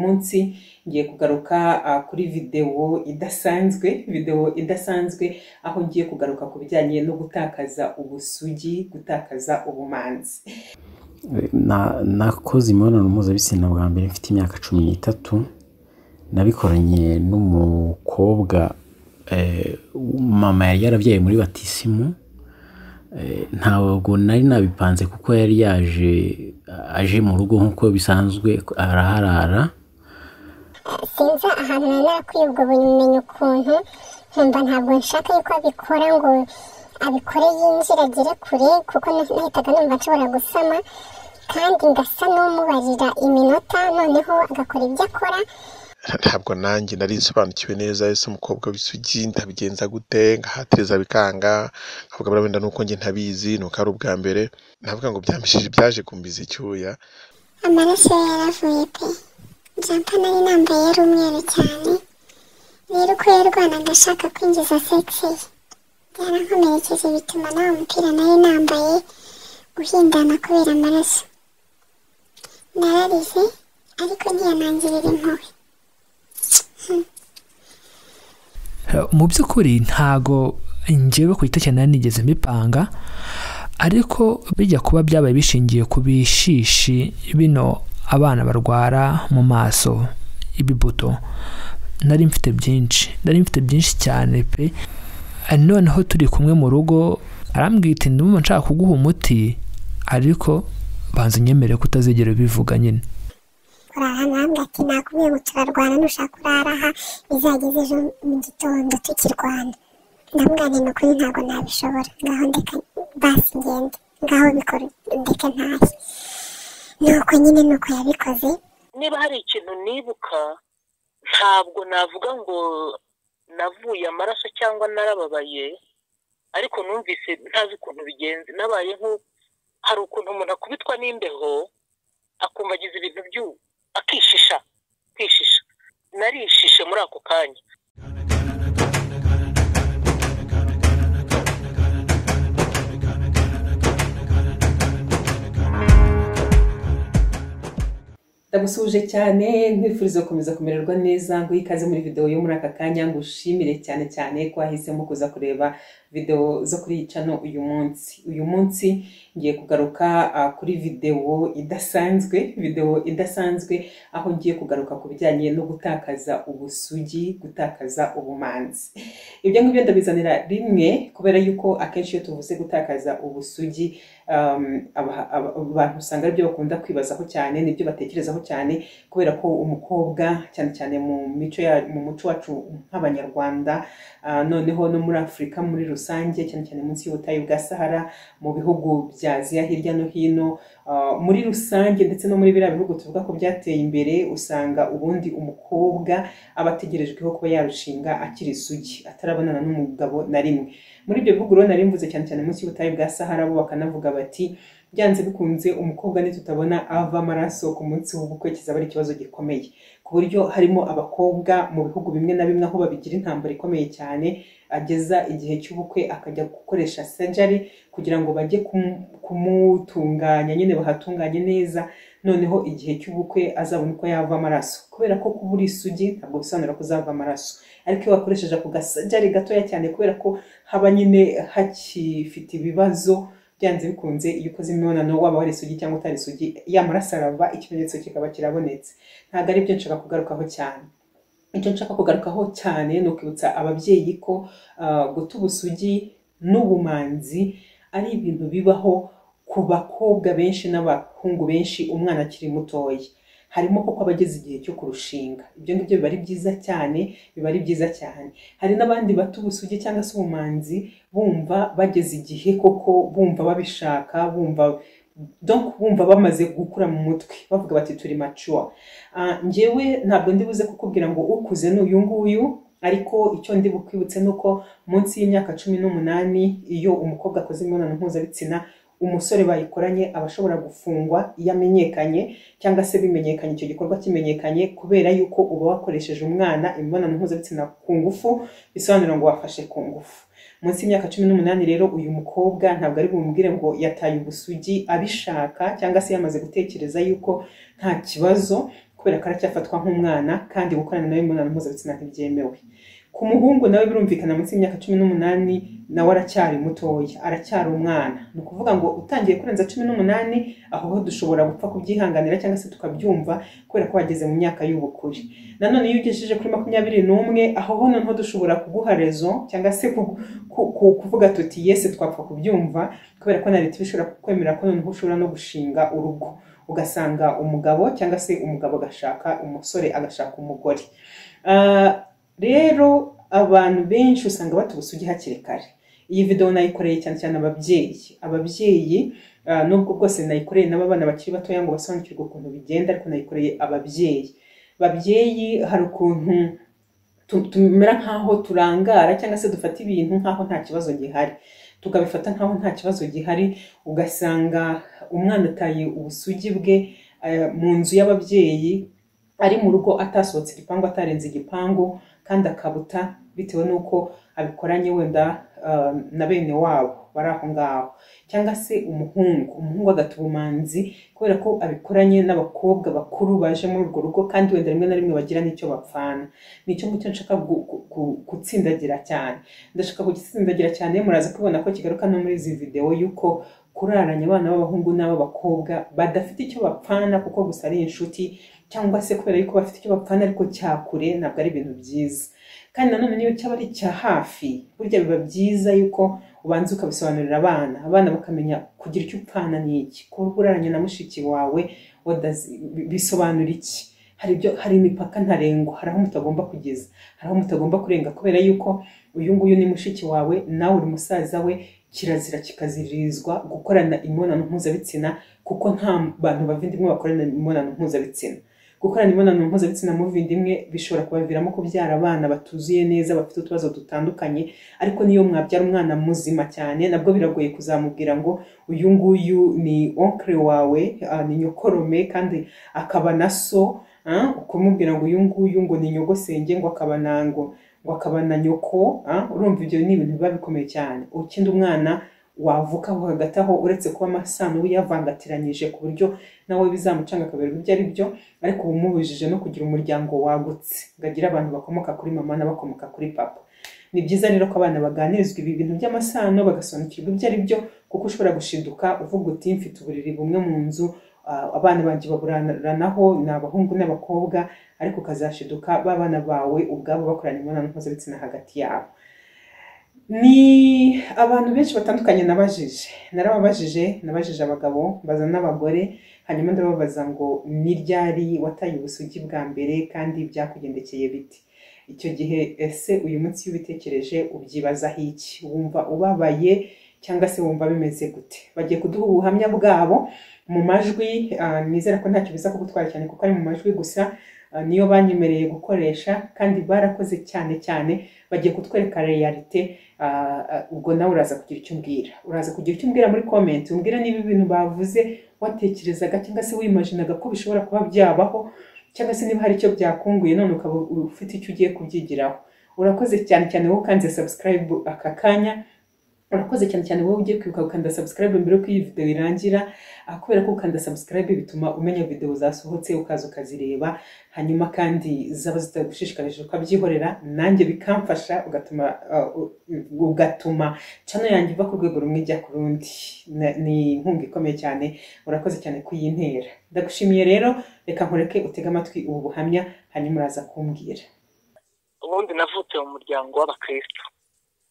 munsi ngiye kugaruka uh, kuri videwo idasanzwe videwo idasanzwe aho ngiye kugaruka ku bijyanye no gutakaza ubusugi gutakaza ubumanzi Na- nakoze imibonano mpuzabitsina bwa mbere mfite imyaka cumi n'itatu nabikoranye n'umukobwa eh, mama yari yarabyaye muri batisimu Eh, ntabwo nari nabipanze kuko yari yaje aje mu rugo nk'uko bisanzwe araharara sinzi ahantu nari nakwiye ubwo bumenyi ukuntu nkumva ntabwo nshaka yuko abikora ngo abikore yinjira agere kure kuko na- nahitaga numva nshobora gusama kandi ngasa n'umubarira iminota noneho agakora ibyo akora ntabwo nanjye nari nsobanukiwe neza ese umukobwa w'isugi ndabigenza gute ngahatiriza bikanga nkavuga buriya wenda nuko njye ntabizi nuko ari ubwa mbere navuga ngo byambishije byaje kumbiza icyuya amaraso ye yaravuye pe jampa nari nambaye yari umweru cyane rero uko yarwanaga ashaka kwinjiza sexe ye yarankomerekeje bituma nawe umupira nari nambaye uhindana kubera amaraso nararize ariko ntiyanangirira impuhwe mu by'ukuri ntago njyewe ku giti cyanjye nari nigeze mbipanga ariko bijya kuba byabaye bishingiye ku bishishi bino abana barwara mu maso ibibuto nari mfite byinshi nari mfite byinshi cyane pe noneho turi kumwe mu rugo arambwita ndumva nshaka kuguha umuti ariko banza unyemere ko utazigera ubivuga nyine kurara ntabwo ati nakubwiye ngo turarwana nushaka urara aha bizageze ejo mu gitondo tukirwana ndamwana ni ukuri ntabwo nabishobora ngaho ndeka basi ngende ngaho bikora ndeka ntahe nuko nyine nuko yabikoze niba hari ikintu nibuka ntabwo navuga ngo navuye amaraso cyangwa narababaye ariko numvise ntazi ukuntu bigenze nabaye nko hari ukuntu umuntu akubitwa n'imbeho akumva agize ibintu byu akishisha kwishisha narishishe muri ako kanya ndagusuhuje cyane nkwifuriza gukomeza kumererwa neza ngo ikaze muri videwo yo muri aka kanya ngushimire cyane cyane ko wahisemo kuza kureba videwo zo kuri iyi cano uyu munsi uyu munsi ngiye kugaruka uh, kuri videwo idasanzwe videwo idasanzwe aho ngiye kugaruka ku bijyanye no gutakaza ubusugi gutakaza ubumanzi ibyo ngibyo ndabizanira rimwe kubera yuko akenshi iyo tuvuze gutakaza ubusugi um, aba- aba- abantu usanga aribyo bakunda kwibazaho cyane nibyo batekerezaho cyane kubera ko umukobwa cyane cyane mu mico ya- mu muco wacu nk'abanyarwanda ah, noneho no muri afurika muri rusange cyane cyane munsi y'ubutayu bwa sahara mu bihugu bya aziya hirya no hino ah, muri rusange ndetse no muri biriya bihugu tuvuga ko byateye imbere usanga ubundi umukobwa aba ategerejweho kuba yarushinga akiri isugi atarabonana n'umugabo na rimwe muri ibyo bihugu rero nari mvuze cyane cyane munsi y'ubutayu bwa sahara bo bakanavuga bati byanze bikunze umukobwa nitutabona ava amaraso ku munsi w'ubukwe kizaba ari ikibazo gikomeye ku buryo harimo abakobwa mu bihugu bimwe na bimwe aho babigira intambara ikomeye cyane ageza igihe cy'ubukwe akajya gukoresha sejari kugira ngo bajye kumu- kumutunganya nyine bahatunganye neza noneho igihe cy'ubukwe azabona uko yava amaraso kubera ko kubura isugi ntabwo bisobanura ko uzava amaraso ariko iyo wakoresheje ako gasajari gatoya cyane kubera ko haba nyine hakifite ibibazo byanze bikunze iyo ukoze imibonano waba wari isugi cyangwa utari isugi yamaraso arava ikimenyetso kikaba kirabonetse ntabwo ari byo nshaka kugarukaho cyane icyo nshaka kugarukaho cyane ni ukwibutsa ababyeyi ko ah, guta ubusugi n'ubumanzi ari ibintu bibaho ku bakobwa benshi n'abahungu benshi umwana akiri mutoya harimo koko abageze igihe cyo kurushinga ibyo ngibyo biba ari byiza cyane biba ari byiza cyane hari n'abandi bata ubusugi cyangwa se ubumanzi bumva bageze igihe koko bumva babishaka bumva donc bumva bamaze gukura mu mutwe bavuga bati turi mature Ah, njyewe ntabwo ndi buze kukubwira ngo ukuze ni uyu nguyu ariko icyo ndi bukwibutse ni uko munsi y'imyaka cumi n'umunani iyo umukobwa akoze imibonano mpuzabitsina umusore bayikoranye aba ashobora gufungwa iyo amenyekanye cyangwa se bimenyekanye icyo gikorwa kimenyekanye kubera yuko uba wakoresheje umwana imibonano mpuzabitsina ku ngufu bisobanura ngo wafashe ku ngufu munsi y'imyaka cumi n'umunani rero uyu mukobwa ntabwo ari bumubwire ngo yataye ubusugi abishaka cyangwa se yamaze gutekereza yuko nta kibazo kubera ko aracyafatwa nk'umwana kandi gukorana nawe imibonano mpuzabitsina ntibyemewe ku muhungu nawe birumvikana munsi y'imyaka cumi n'umunani nawe aracyari mutoya aracyari umwana ni ukuvuga ngo utangiye kurenza cumi n'umunani aho ho dushobora gupfa kubyihanganira cyangwa se tukabyumva kubera ko wageze mu myaka y'ubukure nanone iyo ugejeje kuri makumyabiri n'umwe aho ho noneho dushobora kuguha rezo cyangwa se kuvuga tuti yese twapfa kubyumva kubera ko na leta ishobora kukwemera ko noneho ushobora no gushinga urugo ugasanga umugabo cyangwa se umugabo agashaka umusore agashaka umugore rero abantu benshi usanga bata ubusugi hakiri kare iyi videwo nayikoreye cyane cyane ababyeyi ababyeyi nubwo bwose nayikoreye n'abana bakiri batoya ngo basobanukirwe ukuntu bigenda ariko nayikoreye ababyeyi babyeyi hari ukuntu tumera nk'aho turangara cyangwa se dufata ibintu nk'aho nta kibazo gihari tukabifata nk'aho nta kibazo gihari ugasanga umwana ataye ubusugi bwe mu nzu y'ababyeyi ari mu rugo atasohotse igipangu atarenze igipangu kandi akabuta bitewe n'uko abikoranye wenda na bene wabo bari aho ngaho cyangwa se umuhungu umuhungu agata ubumanzi kubera ko abikoranye n'abakobwa bakuru baje muri urwo rugo kandi wenda rimwe na rimwe bagira n'icyo bapfana nicyo ngicyo nshaka gutsindagira cyane ndashaka kugitsindagira cyane muraza kubibona ko kigaruka no muri izi videwo y'uko kuraranya abana b'abahungu n'ab'abakobwa badafite icyo bapfana kuko gusa ari inshuti cyangwa se kubera yuko bafite icyo bapfana ariko cyakure ntabwo ari ibintu byiza kandi nanone niyo cyaba ari icya hafi burya biba byiza yuko ubanza ukabisobanurira abana abana bakamenya kugira icyo upfana ni iki kuba uraranya na mushiki wawe bisobanura iki hari ibyo hari imipaka ntarengwa hari aho mutagomba kugeza hari aho mutagomba kurenga kubera yuko uyu nguyu ni mushiki wawe nawe uri musaza we kirazira kikazirizwa gukorana imibonano mpuzabitsina kuko nta bantu bavindimwe bakorana imibonano mpuzabitsina gukorana imibonano mpuzabitsina muvindimwe bishobora kubaviramo kubyara abana batuzuye neza bafite utubazo dutandukanye ariko niyo mwabyara umwana muzima cyane nabwo biragoye kuzamubwira ngo uyu nguyu ni onkre wawe ni nyokorome kandi akaba na so ukumubwira ngo uyu nguyu ngo ni nyogosenge ngo akaba nango ngo akaba na nyoko urumva ibyo ni ibintu biba bikomeye cyane ukindi umwana wavuka aho hagati aho uretse kuba amasano we yavangatiranyije ku buryo nawe bizamucanga akaberwa ibyo ari byo ariko uba umubujije no kugira umuryango wagutse ngo agire abantu bakomoka kuri mama n'abakomoka kuri papa ni byiza rero ko abana baganirizwa ibi bintu by'amasano bagasobanukirwa ibyo ari byo kuko ushobora gushiduka uvuga uti mfite uburiri bumwe mu nzu abana banjye baburanaho ni abahungu n'abakobwa ariko ukazashiduka b'abana bawe ubwabo bakorana imibonano mpuzabitsina hagati yabo ni abantu benshi batandukanye nabajije narababajije nabajije abagabo mbaza n'abagore hanyuma ndababaza ngo ni ryari wataye ubusugi bwa mbere kandi byakugendekeye biti icyo gihe ese uyu munsi iyo ubitekereje ubyibazaho iki wumva ubabaye cyangwa se wumva bimeze gute bagiye kuduha ubuhamya bwabo mu majwi nizera ko ntacyo biza kugutwara cyane kuko ari mu majwi gusa niyo banyemereye gukoresha kandi barakoze cyane cyane bagiye kutwereka realite ubwo nawe uraza kugira icyo umbwira uraza kugira icyo umbwira muri komenti umbwira niba ibintu bavuze watekerezaga cyangwa se wimajinaga ko bishobora kuba byabaho cyangwa se niba hari icyo byakunguye none ukaba ufite icyo ugiye kubyigiraho urakoze cyane cyane wowe ukanze sabusikarayibu aka kanya urakoze cyane cyane wowe ugiye kwibuka gukanda subscribe mbere yuko iyi videwo irangira kubera ko gukanda subscribe bituma umenya videwo zasohotse ukaza ukazireba hanyuma kandi zaba zitagushishikarije ukabyihorera nanjye bikamfasha ugatuma ugatuma cano yanjye iva ku rwego rumwe ijya ku rundi ni inkunga ikomeye cyane urakoze cyane kuyintera ndagushimiye rero reka nkureke utege amatwi ubu buhamya hanyuma uraza kumbwira ubundi navutse mu muryango w'abakristo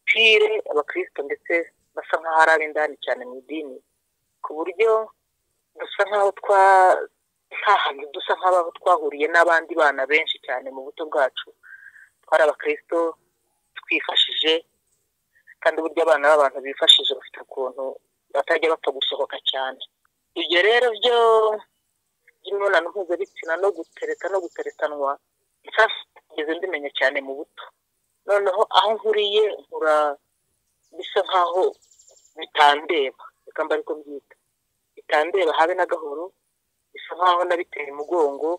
pire abakristo ndetse basa nk'aho ari ab'indani cyane mu idini ku buryo dusa nk'aho twa nta hantu dusa nk'aho twahuriye n'abandi bana benshi cyane mu buto bwacu twari abakristo twifashije kandi uburyo abana b'abantu bifashije bafite ukuntu batajya bapfa gusohoka cyane ibyo rero byo by'imibonano mpuzabitsina no gutereta no guteretanwa nsanzwe mbimenya cyane mu buto noneho aho nkuriye nkura bisa nk'aho bitandeba reka mba ariko mbyita bitandeba habe na gahoro bisa nk'aho nabiteye umugongo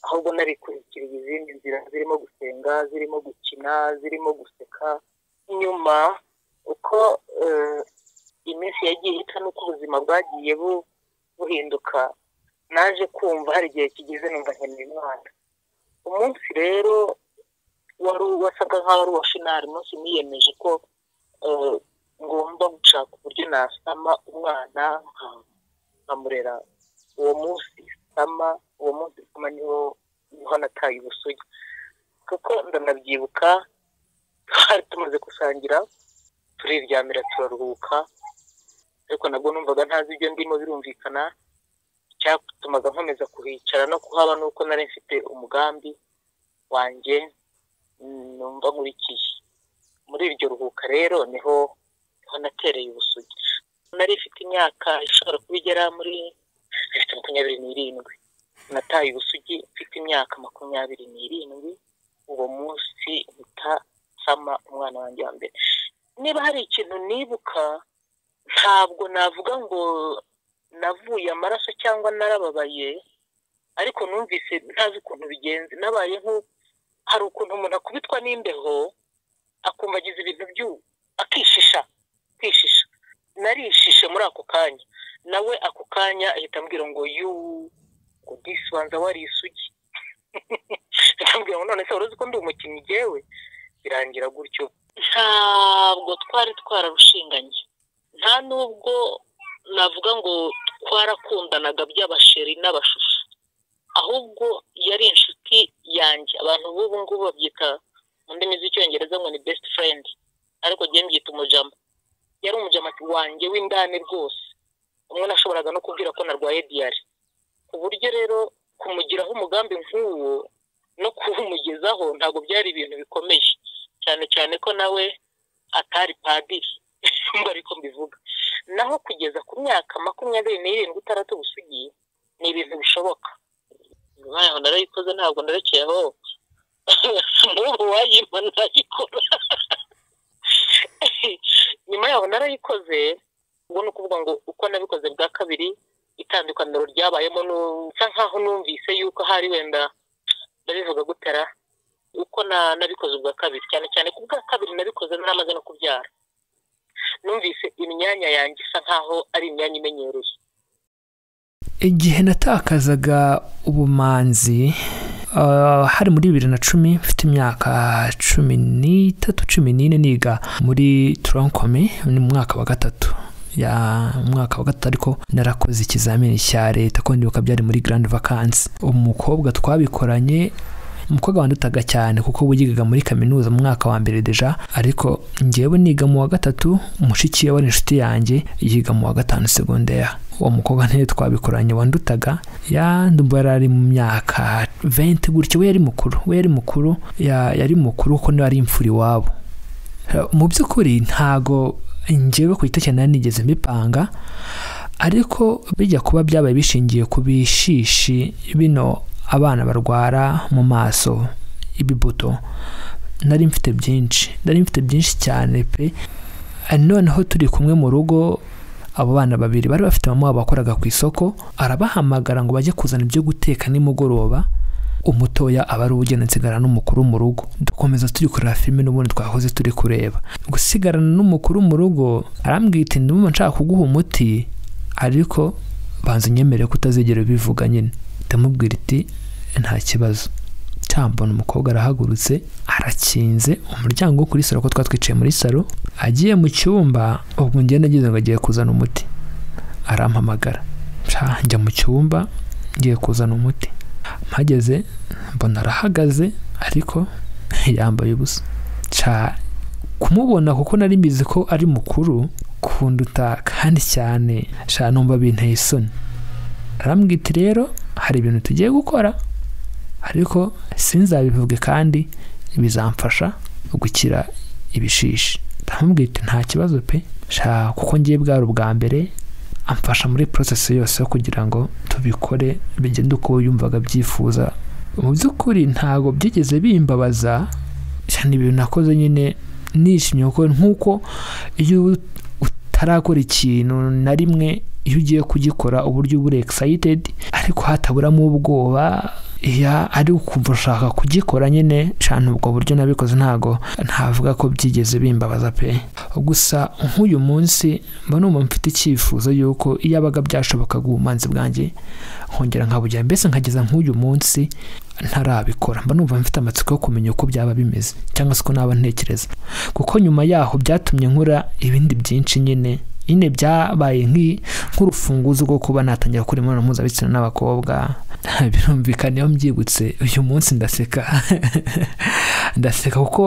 ahubwo nabikurikiriye izindi nzira zirimo gusenga zirimo gukina zirimo guseka nyuma uko iminsi yagiye ihita n'uko ubuzima bwagiye buhinduka naje kumva hari igihe kigeze numva nkeneye umwana umunsi rero wari wasaga nk'aho ari uwa finari umunsi niyemeje ko eh, ngomba gushaka uburyo nasama umwana nka- nkamurera uwo munsi sama uwo munsi sama niho niho nataye ubusugi kuko ndanabyibuka twari tumaze gusangira turiryamira turaruhuka ariko nabwo numvaga ntazi ibyo ndimo birumvikana icyatumaga nkomeza kuhicara no kuhaba ni uko nari mfite umugambi wanjye mm, numva nkurikiye muri iryo ruhuka rero niho niho natereye ubusugi nari ifite imyaka ishobora kuba igera muri ifite makumyabiri n'irindwi nataye ubusugi mfite imyaka makumyabiri n'irindwi uwo munsi mpita nsama umwana wanjye wa mbere niba hari ikintu nibuka ntabwo navuga ngo navuye amaraso cyangwa narababaye ariko numvise ntazi ukuntu bigenze nabaye nko hari ukuntu umuntu akubitwa n'imbeho akumva agize ibintu byu akishisha kwishisha narishishe muri ako kanya nawe ako kanya ahita ambwira ngo yu ngo disibanza wari isugi akambwira ngo none se wari uzi ko ndi umukinnyi ngewe birangira gutyo ntabwo twari twararushinganye nta nubwo navuga ngo twarakundanaga by'abasheri n'abashusho ahubwo yari inshuti yanjye abantu b'ubu ngubu babyita mu ndimi z'icyongereza ngo ni best friend ariko njye mbyita umujama yari umujama wanjye w'indani rwose umwe nashoboraga no kubwira ko narwaye diyari ku buryo rero kumugiraho umugambi nk'uwo no kuwumugezaho ntabwo byari ibintu bikomeye cyane cyane ko nawe atari padiri mba ariko mbivuga naho kugeza ku myaka makumyabiri n'irindwi utaratu gusigiye ni ibintu bishoboka naho narayikoze ntabwo narekeye aho n'ubu wayimpa nayikora nyuma yaho narayikoze ubwo ni ukuvuga ngo uko nabikoze bwa kabiri itandukaniro ryabayemo nu- nsa nkaho numvise yuko hari wenda ndabivuga gutera uko na- nabikoze ubwa kabiri cyane cyane ku bwa kabiri nabikoze naramaze no kubyara numvise imyanya yanjye isa nkaho ari imyanya imenyereye igihe natakazaga ubumanzi ah, hari muri bibiri na cumi mfite imyaka cumi n'itatu cumi n'ine niga muri turankome ni mu mwaka wa gatatu ya mu mwaka wa gatatu ariko narakoze ikizamini cya leta ko ndibuka byari muri grand vacancy umukobwa twabikoranye umukobwa wandutaga cyane kuko we yigaga muri kaminuza mu mwaka wa mbere deja ariko njyewe niga mu wa gatatu mushiki we wari inshuti yanjye yiga mu wa gatanu segonderi uwo mukobwa ntiyo twabikoranye wandutaga yandumva yari ari mu myaka 20 gutyo we yari mukuru we yari mukuru ya- yari mukuru kuko niwe ari imfura iwabo mu by'ukuri ntago njyewe ku giti cyanjye nari nigeze mbipanga ariko bijya kuba byabaye bishingiye ku bishishi bino abana barwara mu maso ibibuto nari mfite byinshi nari mfite byinshi cyane pe Eh, noneho turi kumwe mu rugo abo bana babiri bari bafite mama wabo wakoraga ku isoko arabahamagara ngo bajye kuzana ibyo guteka nimugoroba umutoya aba ari ugenda nsigarana n'umukuru mu rugo dukomeza turi kureba filime n'ubundi twahoze turi kureba gusigarana n'umukuru mu rugo arambwira iti ndumva nshaka kuguha umuti ariko banza unyemerere ko utazigera ubivuga nyine ndamubwira iti nta kibazo cyambona umukobwa arahagurutse arakinze umuryango wo kuri salo ko twari twicaye muri salo agiye mu cyumba ubwo njye nagize ngo agiye kuzana umuti arampamagara Sha, njya mu cyumba ngiye kuzana umuti mpageze mbona arahagaze ariko yambaye ubusa Ca- kumubona kuko nari mbizi ko ari mukuru kunduta kandi cyane sha numva binteye isoni arambwira iti rero hari ibintu tugiye gukora ariko sinzabivuge kandi bizamfasha gukira ibishishi ndamubwira iti nta kibazo pe sha kuko ngiye bwari ubwa mbere amfasha muri porosesi yose yo kugira ngo tubikore bigende uko yumvaga abyifuza mu by'ukuri ntabwo byigeze bimbabaza cyane ibintu nakoze nyine nishimye kuko nk'uko iyo utarakora ikintu na rimwe iyo ugiye kugikora uba uburyo uba uri excited ariko hataburamo ubwoba iya ari ukumva ushaka kugikora nyine cyane ubwo buryo nabikoze ntabwo ntavuga ko byigeze bimbabaza pe gusa nk'uyu munsi mba numva mfite icyifuzo yuko iyo abaga byashobokaga ubumanzi bwanjye nkongera nkabugira mbese nkageza nk'uyu munsi ntarabikora mba numva mfite amatsiko yo kumenya uko byaba bimeze cyangwa se uko naba ntekereza kuko nyuma yaho byatumye nkora ibindi byinshi nyine nyine byabaye nk'urufunguzo rwo kuba natangira gukora imibonano mpuzabitsina n'abakobwa birumvikana iyo mbyibutse uyu munsi ndaseka ndaseka kuko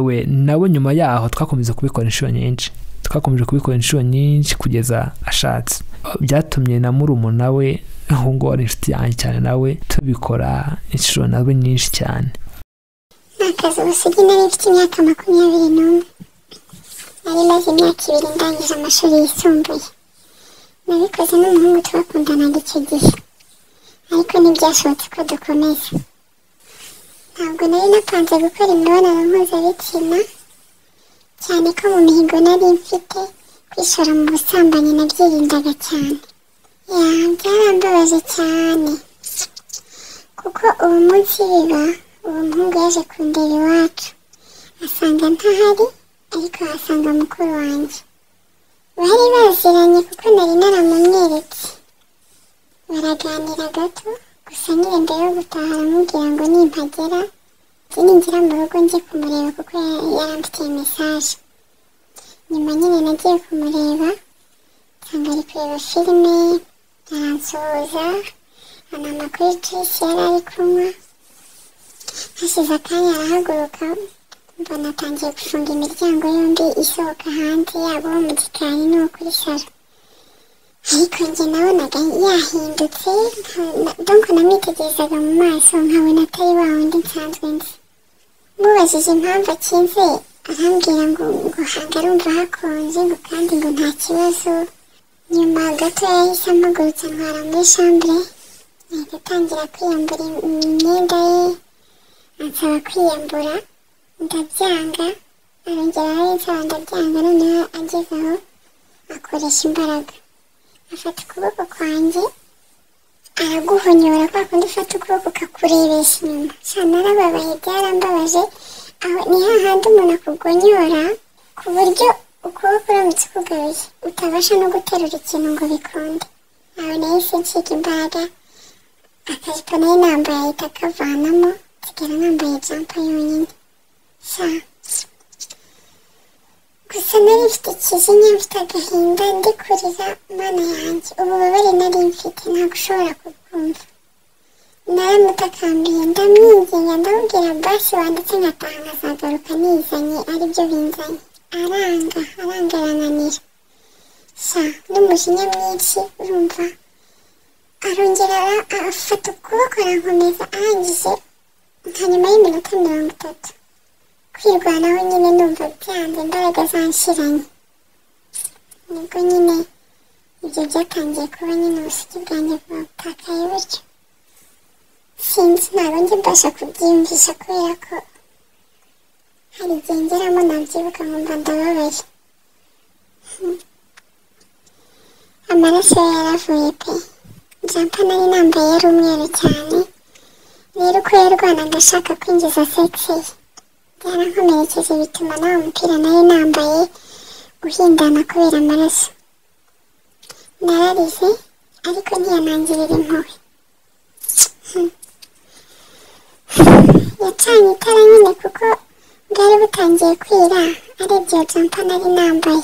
we nabo nyuma yaho twakomeza kubikora inshuro nyinshi twakomeje kubikora inshuro nyinshi kugeza ashatse byatumye na murumuna we ahubwo ari inshuti yanjye cyane nawe tubikora inshuro nawe nyinshi cyane ni akazi ubusugi nari mfite imyaka makumyabiri n'umwe nari maze imyaka ibiri ndangije amashuri yisumbuye nabikoze n'umuhungu twakundanaga icyo gihe ariko ntibyashobotse ko dukomeza ntabwo nari napanze gukora imibonano mpuzabitsina cyane ko mu mihigo nari mfite kwishora mu busambanyi nabyirindaga cyane ya byarambabaje cyane kuko uwo munsi biba uwo muhungu yaje kundeba iwacu asanga ntahari ariko ahasanga mukuru wanjye bari baziranye kuko nari naramunyeretse baraganira gato gusa nyine mbere yo gutaha aramubwira ngo nimpagera ninjira mu rugo njye kumureba kuko yaramfitiye mesaje nyuma nyine nagiye kumureba nsanga ari kureba filime aransuhuza anama kuri juice yari ari kunywa hashize akanya arahaguruka mbona atangiye gufunga imiryango yombi isohoka hanze yabo mu gikari n'uwo kuri salo ariko njye nabonaga yahindutse donko namwitegerezaga mu maso nkabona atari wa wundi nsanzwe nzi mubajije impamvu akinze arambwira ngo ngo hanga arumva hakonje ngo kandi ngo nta kibazo nyuma gato yahise ampagurutse ntwara muri shambure ahita atangira kwiyambura imyenda ye ansaba kwiyambura ndabyanga arongera aransaba ndabyanga noneho ageze aho akoresha imbaraga afata ukuboko kwanjye araguhonyora kwa kundi ufata ukuboko ukakurebesha inyuma cyane arababaye byarambabaje aho ni hahandi umuntu akugonyora ku buryo ukuboko uramutse ukugaruye utabasha no guterura ikintu ngo bikunde aho nahise nshiga imbaraga akajipo nari nambaye ahita akavanamo nsigara nambaye jampa yonyine sa gusa nari mfite ikizinya mfite agahinda ndikurira mana yanjye ububabare nari mfite ntabwo ushobora kubwumva naramutakambiye ndamwinginga ndamubwira basi wanditse nkataha nkazagaruka nizanye aribyo binzanye aranga aranga arananira sa n'umujinya mwinshi urumva arongera afata ukuboko arankomeza arangije nka nyuma y'iminota mirongo itatu kwirwanaho nyine numva byanze imbaraga zanshiranye nibwo nyine ibyo byatangiye kuba nyine ubusugi bwanjye bwa butakaye bityo sinzi ntabwo njye mbasha kubyiyumvisha kubera ko hari igihe ngeramo nabyibuka nkumva ndababaye amaraso ye yaravuye pe jampa nari nambaye yari umweru cyane rero uko yarwanaga ashaka kwinjiza sexe ye yarankomerekeje bituma nawe umupira nari nambaye uhindana kubera amaraso nararize ariko ntiyanangirira impuhwe yacanye itara nyine kuko bwari butangiye kwira arebye iyo jampa nari nambaye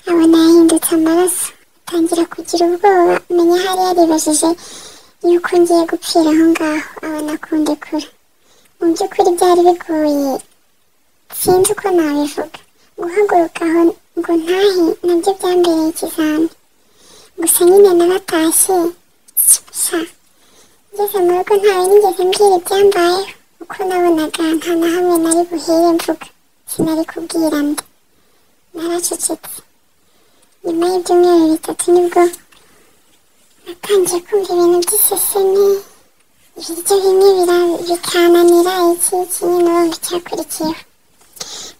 abona yahindutse amaraso atangira kugira ubwoba menya hari yaribajije yuko ngiye gupfira aho ngaho abona kundekura mu by'ukuri byari bigoye sinzi uko nabivuga guhaguruka aho ngo ntahe nabyo byambereye ikizami gusa nyine naratashye sa ngeze mu rugo ntawe nigeze mbwira ibyambayeho uko nabonaga nta na hamwe nari buhere mvuga sinari kubwira nda naracecetse nyuma y'ibyumweru bitatu nibwo natangiye kumva ibintu by'isesemi ibiryo bimwe bikananira iki iki nyine wumva icyakurikiyeho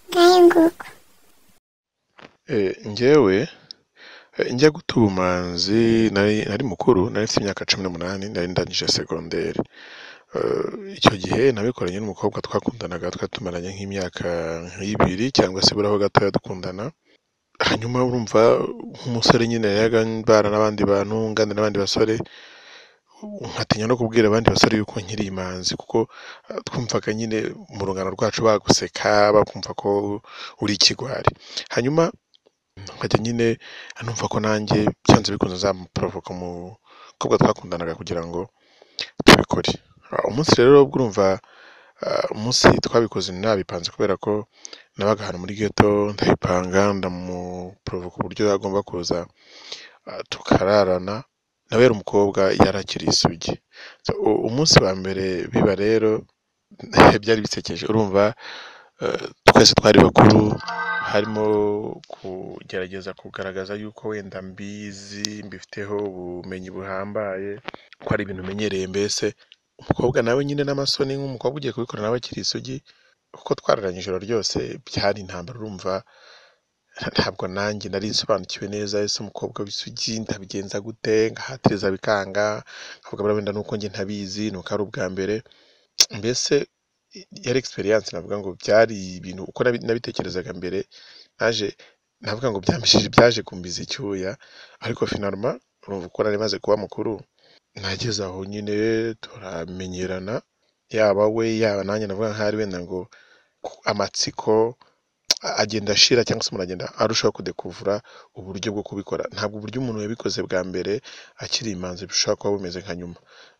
ngayo nguko ngewe njya guta ubumanzi nari mukuru nari mfite imyaka cumi n'umunani nari ndangije segonderi icyo gihe nabikoranye n'umukobwa twakundanaga twari tumaranye nk'imyaka nk'ibiri cyangwa se buriho gatoya dukundana hanyuma urumva nk'umusore nyine yaga mbana n'abandi bantu ngana n'abandi basore nkatinya no kubwira abandi basore yuko nkiri imanzi kuko ah, twumvaga nyine mu rungano rwacu baguseka bakumva ko uri ikigwari hanyuma nkajya nyine numva ko nanjye byanze bikunze nzamuporovoka mu kobwa twakundanaga kugira ngo tubikore Ah, umunsi rero ubwo urumva ah, umunsi twabikoze nabipanze kubera ko nabaga ahantu muri geto ndabipanga ndamuporovoka uburyo agomba kuza ah, tukararana nawe yari umukobwa yarakiri isugi So, u- umunsi wa mbere biba rero byari bisekeje urumva eh, twese twari bakuru harimo kugerageza kugaragaza yuko wenda mbizi mbifiteho ubumenyi buhambaye ko ari ibintu umenyereye mbese umukobwa nawe nyine n'amasoni nk'umukobwa ugiye kubikora nawe akiri isugi kuko twararanye ijoro ryose byari intambara urumva ntabwo nanjye nari nsobanukiwe neza ese umukobwa w'isugi ndabigenza gute nkahatiriza bikanga nkavuga wenda nuko njye ntabizi ni uko ari ubwa mbere mbese yari experience navuga ngo byari ibintu uko nabi- nabitekerezaga mbere naje navuga ngo byambishije byaje kumbiza icyuya ariko finalma urumva uko nari maze kuba mukuru nageze aho nyine turamenyerana yaba we yaba nanjye navuga nk'aho ari wenda ngo ku- amatsiko agenda ashira cyangwa se umuntu agenda arushaho kudekuvura uburyo bwo kubikora ntabwo uburyo umuntu yabikoze bwa mbere akiri imanzi bushobora kuba bumeze nka nyuma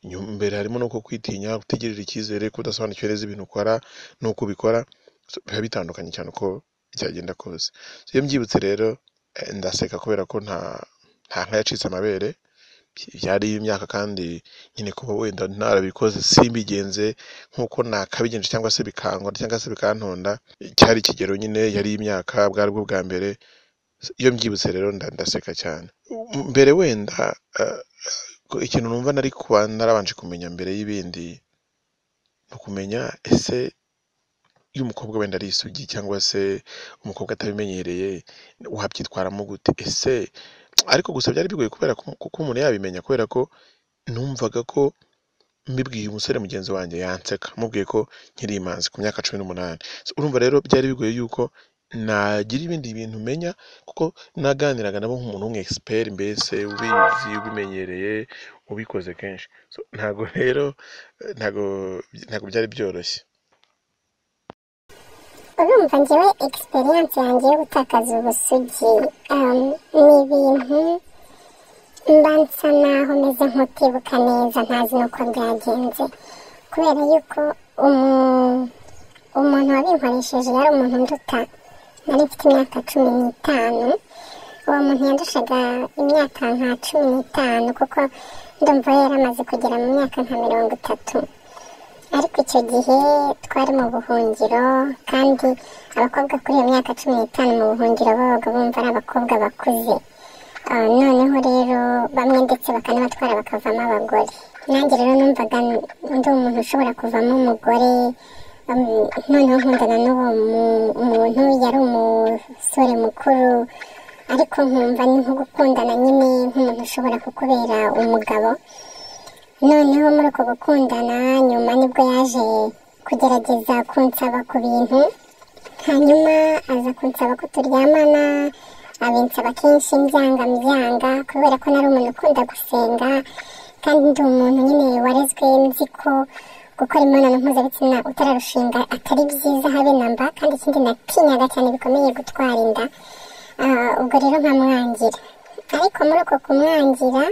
Nyu- mbere harimo no kwitinya gutegerera icyizere kudasobanukiwe neza ibintu ukora n'uko ubikora So, biba bitandukanye cyane uko byagenda kose So, iyo mbyibutse rero eh, ndaseka kubera ko nta nta nka yacitse amabere by- byari imyaka kandi nyine kuba wenda narabikoze simbigenze nk'uko nakabigenje cyangwa se bikangwa cyangwa se bikantonda cyari ikigero nyine yari imyaka bwari bwo bwa mbere iyo mbyibutse rero nda- ndaseka cyane M- mbere wenda eh, ko ikintu numva nari kuba narabanje kumenya mbere y'ibindi ni ukumenya ese iyo umukobwa wenda ari isugi cyangwa se umukobwa atabimenyereye wabyitwaramo gute ese ariko gusa byari bigoye kubera ko kuko umuntu yabimenya kubera ko numvaga ko mbibwiye umusore mugenzi wanjye yanseka mubwiye ko nkiri imanzi ku myaka cumi n'umunani So, urumva rero byari bigoye yuko nagira ibindi bintu menya kuko naganiraga nabo nk'umuntu w'umu expert mbese ubizi ubimenyereye ubikoze kenshi So, ntago rero eh, ntago ntago byari byoroshye urumva njyewe egisperiyanse yanjye yo gutakaza ubusugi um, ni ibintu mba nsa naho meze nk'utibuka neza ntazi n'uko byagenze kubera yuko umu- umuntu wabinkoresheje yari umuntu nduta nari mfite imyaka cumi n'itanu uwo muntu yandushaga imyaka nka cumi n'itanu kuko ndumva we yari amaze kugera mu myaka nka mirongo itatu ariko icyo gihe twari mu buhungiro kandi abakobwa kuri iyo myaka cumi n'itanu mu buhungiro babaga bumva ari abakobwa bakuze Ah, noneho rero bamwe ndetse bakanabatwara bakavamo abagore nanjye rero numvaga n- ndi umuntu ushobora kuvamo umugore um, noneho nkundana n'uwo mu- muntu yari umusore mukuru ariko nkumva ni nko gukundana nyine nk'umuntu ushobora kukubera umugabo noneho muri uko gukundana nyuma nibwo yaje kugerageza kunsaba ku bintu hanyuma aza kunsaba ko turyamana abinsaba kenshi mbyanga mbyanga kubera ko nari umuntu ukunda gusenga kandi ndi umuntu nyine warezwe nzi ko gukora imibonano mpuzabitsina utararushinga atari byiza habe namba kandi ikindi natinyaga cyane bikomeye gutwara inda Ah, ubwo rero nkamwangira ariko muri uko kumwangira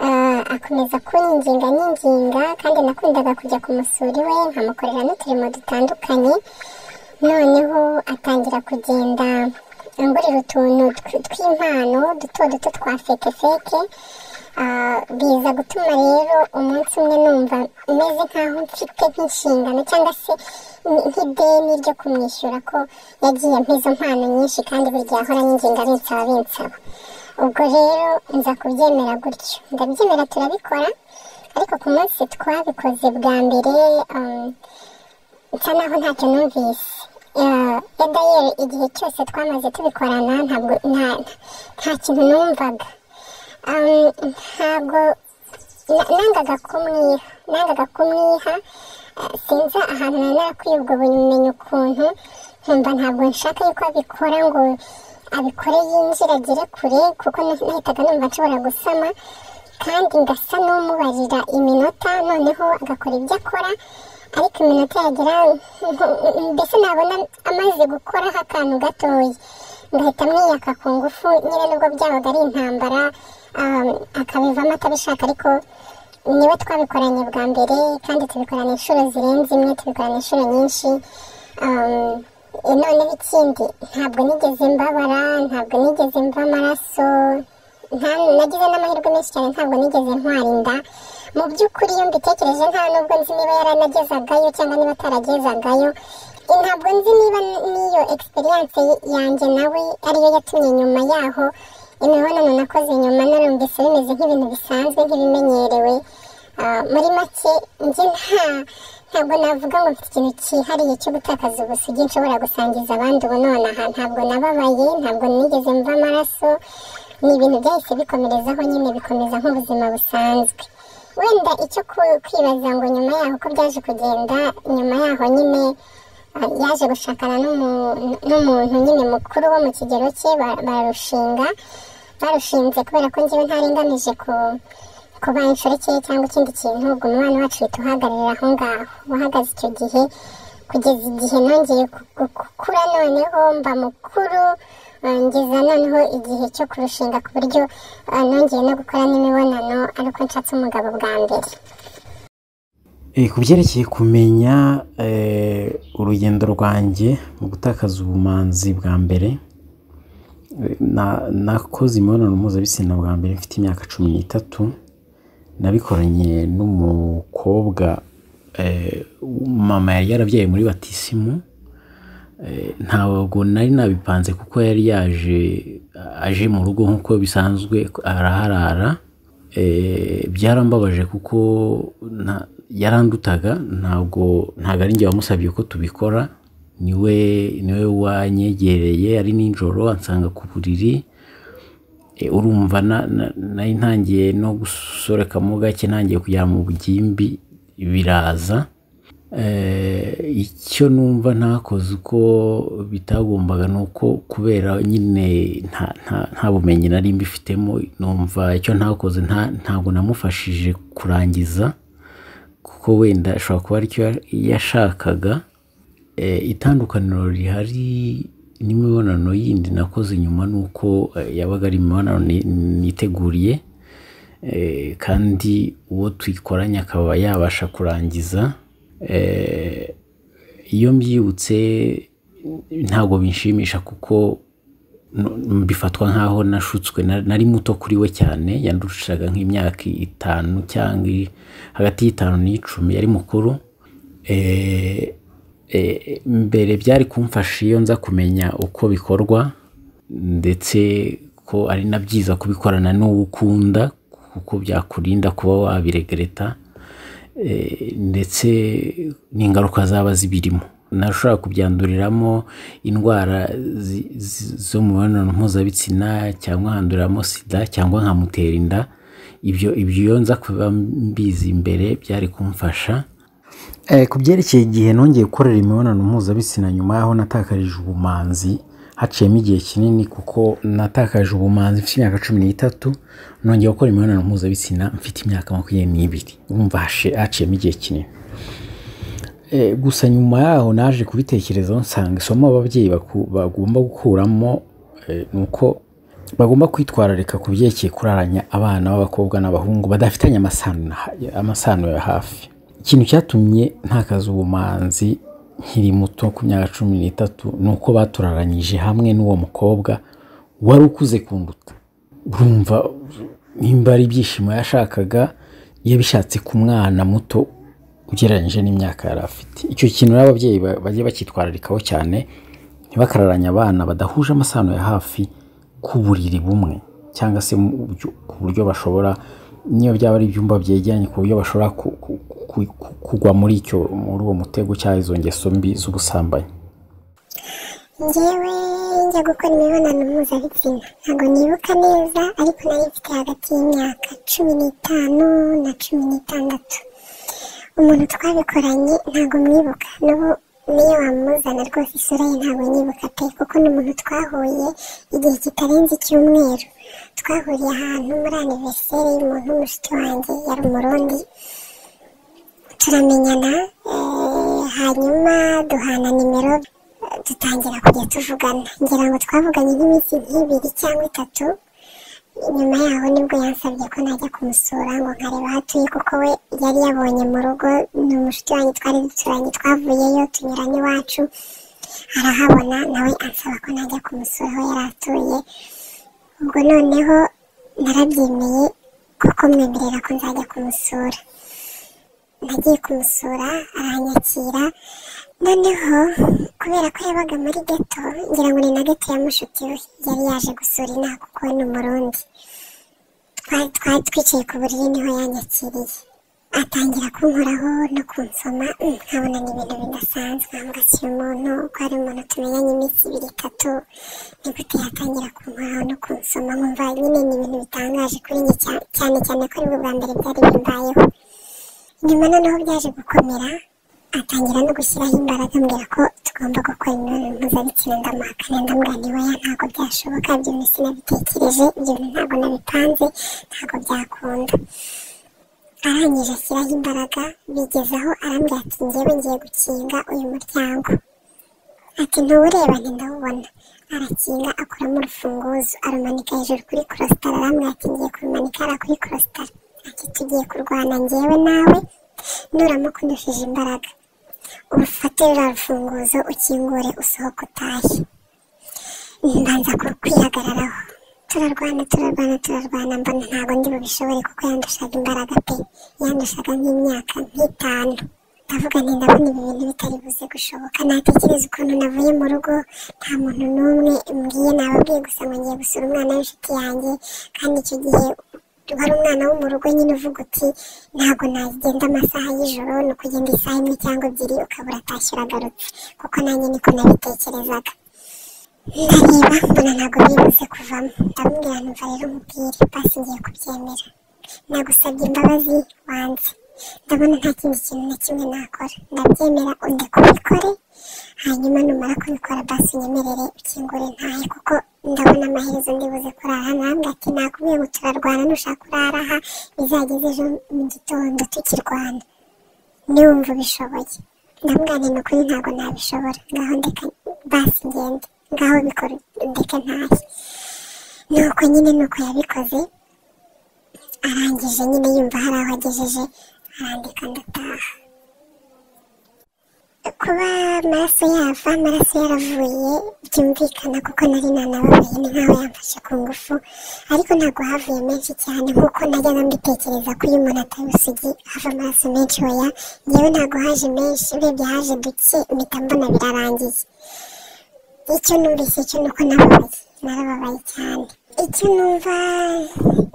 ah, akomeza kunyinginga nyinginga kandi nakundaga kujya kumusura iwe nkamukorera n'uturimo dutandukanye noneho atangira kugenda angurira utuntu tw- tw'impano duto duto twa feke feke Ah, biza gutuma rero umunsi umwe numva meze nkaho mfite nk'inshingano cyangwa se ni- nk'ideni ryo kumwishyura ko yagiye ampa izo mpano nyinshi kandi buri gihe ahora anyinginga binsaba binsaba ubwo rero nza kubyemera gutyo ndabyemera turabikora ariko ku munsi twabikoze bwa mbere um, nsa naho ntacyo numvise Eh, ya dayeri igihe cyose twamaze tubikorana ntabwo nta- nta kintu numvaga Um, ntabwo na- nangaga kumwiha nangaga kumwiha eh, sinzi ahantu nari narakwiye ubwo bumenyi ukuntu nkumva ntabwo nshaka yuko abikora ngo abikore yinjira agere kure kuko nahitaga numva nshobora gusama kandi ngasa n'umubarira iminota noneho agakora ibyo akora ariko iminota yagera mbese nabona amaze gukoraho akantu gatoya ngahita mwiyaka ku ngufu nyine nubwo byabaga ari intambara akabivamo atabishaka ariko niwe twabikoranye bwa mbere kandi tubikorana inshuro zirenze imwe tubikorana inshuro nyinshi noneho ikindi ntabwo nigeze mbabara ntabwo nigeze mva amaraso nagize n'amahirwe menshi cyane ntabwo nigeze ntwara inda mu by'ukuri iyo mbitekereje nta nubwo nzi niba yaranagezagayo cyangwa niba ataragezagayo ntabwo nzi niba n'iyo egisperiyanse yanjye nawe ariyo yatumye nyuma yaho imibonano nakoze nyuma narumvise bimeze nk'ibintu bisanzwe nk'ibimenyerewe muri make njye nta ntabwo navuga ngo mfite ikintu cyihariye cyo gutakaza ubusugi nshobora gusangiza abandi ubu nonaha ntabwo nababaye ntabwo nigeze mva amaraso ni ibintu byahise bikomerezaho nyine bikomeza nk'ubuzima busanzwe wenda icyo kwibaza ngo nyuma yaho uko byaje kugenda nyuma yaho nyine yaje gushakana n'umuntu nyine mukuru wo mu kigero cye barushinga barushinze kubera ko njyewe ntarenganije kuba inshoreke cyangwa ikindi kintu ubwo umwana wacu uhita uhagararira aho ngaho uhagaze icyo gihe kugeza igihe nongeye gukura noneho mba mukuru ngeza noneho igihe cyo kurushinga ku buryo nongeye no gukora n'imibonano ariko nshatse umugabo bwa mbere ku byerekeye kumenya urugendo rwanjye mu gutakaza ubumanzi bwa mbere nakoze imibonano mpuzabitsina bwa mbere mfite imyaka cumi n'itatu nabikoranye n'umukobwa mama yari yarabyaye muri batisimu ntabwo nari nabipanze kuko yari yaje aje mu rugo nk'uko bisanzwe araharara byarambabaje kuko yarandutaga ntabwo ntabwo ari njye wamusabye ko tubikora niwe niwe wanyegereye ari nijoro ansanga ku buriri urumva nari ntangiye no gusorekamo gake ntangiye kujya mu bugimbi biraza icyo numva ntakoze uko bitagombaga ni uko kubera nyine nta bumenyi nari mbifitemo numva icyo ntakoze ntabwo namufashije kurangiza kuko wenda ashobora kuba aricyo yashakaga itandukaniro rihari n'imibonano yindi nakoze nyuma ni uko yabaga ari imibonano niteguriye kandi uwo tuyikoranye akaba yabasha kurangiza iyo mbyibutse ntabwo binshimisha kuko bifatwa nk'aho nashutswe nari muto kuri we cyane yandurushaga nk'imyaka itanu cyangwa hagati y'itanu n'icumi yari mukuru mbere byari kumfasha iyo nza kumenya uko bikorwa ndetse ko ari na byiza kubikorana n'uwo ukunda kuko byakurinda kuba wabiregereta ndetse n'ingaruka zaba zibirimo nashobora kubyanduriramo indwara zo mu mibonano mpuzabitsina cyangwa nkanduriramo sida cyangwa nkamutera inda ibyo ibyo nza kuba mbizi imbere byari kumfasha ku byerekeye igihe nongeye gukorera imibonano mpuzabitsina nyuma y'aho natakarije ubumanzi haciyemo igihe kinini kuko natakaje ubumanzi mfite imyaka cumi n'itatu nongeye gukora imibonano mpuzabitsina mfite imyaka makumyabiri n'ibiri urumva haciyemo igihe kinini gusa nyuma yaho naje kubitekerezaho nsanga isomo ababyeyi bagomba gukuramo ni uko bagomba kwitwararika ku byerekeye kuraranya abana b'abakobwa n'abahungu badafitanye amasano ya hafi ikintu cyatumye ntakaza ubumanzi nkiri muto ku myaka cumi n'itatu ni uko baturaranyije hamwe n'uwo mukobwa wari ukuze kunduta urumva nimba ari ibyishimo yashakaga yabishatse ku mwana muto ugereranyije n'imyaka yari afite icyo kintu n'ababyeyi bajya bacyitwararikaho cyane ntibakararanye abana badahuje amasano ya hafi ku buriri bumwe cyangwa se ku buryo bashobora niyo byaba ari ibyumba byegeranye ku buryo bashobora kugwa muri icyo muri uwo mutego cyangwa izo ngeso mbi z'ubusambanyi ngewe njya gukora imibonano mpuzabitsina ntabwo nibuka neza ariko nari mfite hagati y'imyaka cumi n'itanu na cumi n'itandatu umuntu twabikoranye ntabwo mwibuka n'ubu niyo wamuzana rwose isura ye ntabwo nyibuka pe kuko ni umuntu twahuye igihe kitarenze icyumweru twahuriye ahantu muri aniveriseri y'umuntu w'umushiti wanjye yari umurundi turamenyana eh, hanyuma duhana nimero eh, dutangira kujya tuvugana ngira ngo twavuganye nk'iminsi nk'ibiri cyangwa itatu nyuma yaho nibwo yansabye ko najya kumusura ngo nkareba aho atuye kuko we yari yabonye mu rugo ni umushuti wanjye twari duturanye twavuyeyo tunyuranye iwacu arahabona nawe ansaba ko najya kumusura aho yari atuye ubwo noneho narabyemeye kuko mwemerera ko nzajya kumusura nagiye kumusura aranyakira noneho kubera ko yabaga muri geto ngira ngo ni na geto ya mushuti we yari yaje gusura inaha kuko we ni umurundi Twa- twari twicaye ku buriri niho yanyakiriye atangira kunkoraho no kunsoma mm, nkabona ni ibintu bidasanzwe nkavuga si uyu muntu ko ari umuntu tumenyanye iminsi ibiri itatu nigute yatangira kunkoraho no kunsoma nkumva nyine ni ibintu bitangaje kuri njye cya- cyane cyane ko aribwo bwa mbere byari bimbayeho nyuma noneho byaje gukomera atangira no gushyiraho imbaraga ambwira ko tugomba gukora imibonano mpuzabitsina ndamuhakana ndambwira niba ya ntabwo byashoboka ibyo bintu sinabitekereje ibyo bintu ntabwo nabipanze ntabwo byakunda arangije ashyiraho imbaraga bigezaho arambwira ati njyewe ngiye gukinga uyu muryango ati ntuwureba ntindawubona arakinga akuramo urufunguzo arumanika hejuru kuri korositara arambwira ati ngiye kurumanika hariya kuri korositara ati tugiye kurwana ngewe nawe nuramo kundushije imbaraga urufate ruriya rufunguzo ukingure usohoke utahe mbanza ku- kwihagararaho turarwana turarwana turarwana mbona ntabwo ndi bubishobore kuko yandushaga imbaraga pe yandushaga nk'imyaka nk'itanu ndavuga nti ndabona ibi bintu bitari buze gushoboka natekereza ukuntu navuye mu rugo nta muntu n'umwe mbwiye nababwiye gusa ngo ngiye gusura umwana w'inshuti yanjye kandi icyo gihe wari umwana wo mu rugo nyine uvuga uti ntabwo nagenda amasaha y'ijoro ni ukugenda isaha imwe cyangwa ebyiri ukaba uratashye uragarutse kuko nanjye niko nabitekerezaga ndareba mbona ntabwo bibuze kuvamo ndamubwira numva rero umubwire basi ngiye kubyemera nagusabye imbabazi wanze ndabona nta kindi kintu na kimwe nakora ndabyemera undeka ubikore hanyuma numara kubikora basi unyemerere ukingure ntahe kuko ndabona amaherezo ndibuze kurara ntabwo ati nakubwiye ngo turarwana nushaka urara aha bizageze ejo mu gitondo tukirwana niwumva ubishoboye ndamwanya ni ukuri ntabwo nabishobora ngaho ndeka basi ngende ngaho bikora ndeka ntahe nuko nyine nuko yabikoze arangije nyine yumva hari aho agejeje arandika ndataha kuba amaraso yava amaraso yaravuye byumvikana kuko nari nanababaye ni nkaho yamfashe ku ngufu ariko ntabwo havuye menshi cyane nk'uko najyaga mbitekereza ko iyo umuntu atari usugi hava amaraso menshi oya ngewe ntabwo haje menshi urebye haje duke mpita mbona birarangiye icyo numvise cyo ni uko nababaye narababaye cyane icyo numva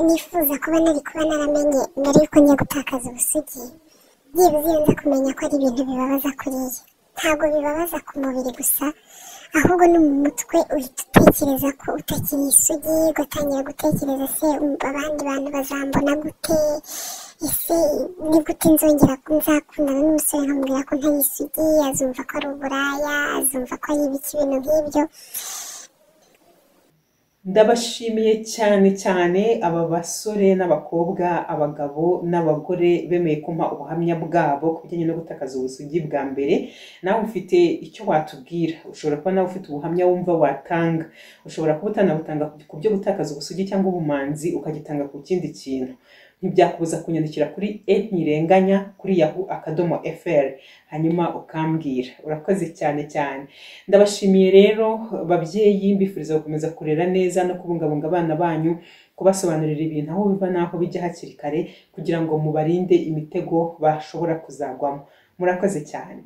nifuza kuba nari kuba naramenye mbere y'uko njya gutakaza ubusugi byibuze iyo nza kumenya ko ari ibintu bibabaza kuriya ntabwo bibabaza ku mubiri gusa ahubwo no mu mutwe uhita utekereza ko utakiri isugi ugatangira gutekereza se um- abandi bantu bazambona gute ese ni gute nzongera ko nzakundana n'umusore nkamubwira ko ntari isugi azumva ko ari uburaya azumva ko ari ibiki ibintu nk'ibyo ndabashimiye cyane cyane aba basore n'abakobwa abagabo n'abagore bemeye kumpa ubuhamya bwabo ku bijyanye no gutakaza ubusugi bwa mbere nawe ufite icyo watubwira ushobora kuba nawe ufite ubuhamya wumva watanga ushobora kuba utanabutanga ku byo gutakaza ubusugi cyangwa ubumanzi ukagitanga ku kindi kintu ntibyakubuza kunyandikira kuri e ntirenganya kuri yahu akadomo fr hanyuma ukambwira urakoze cyane cyane ndabashimiye rero babyeyi mbifuriza gukomeza kurera neza no kubungabunga abana banyu kubasobanurira ibintu aho biva n'aho bijya hakiri kare kugira ngo mubarinde imitego bashobora kuzagwamo murakoze cyane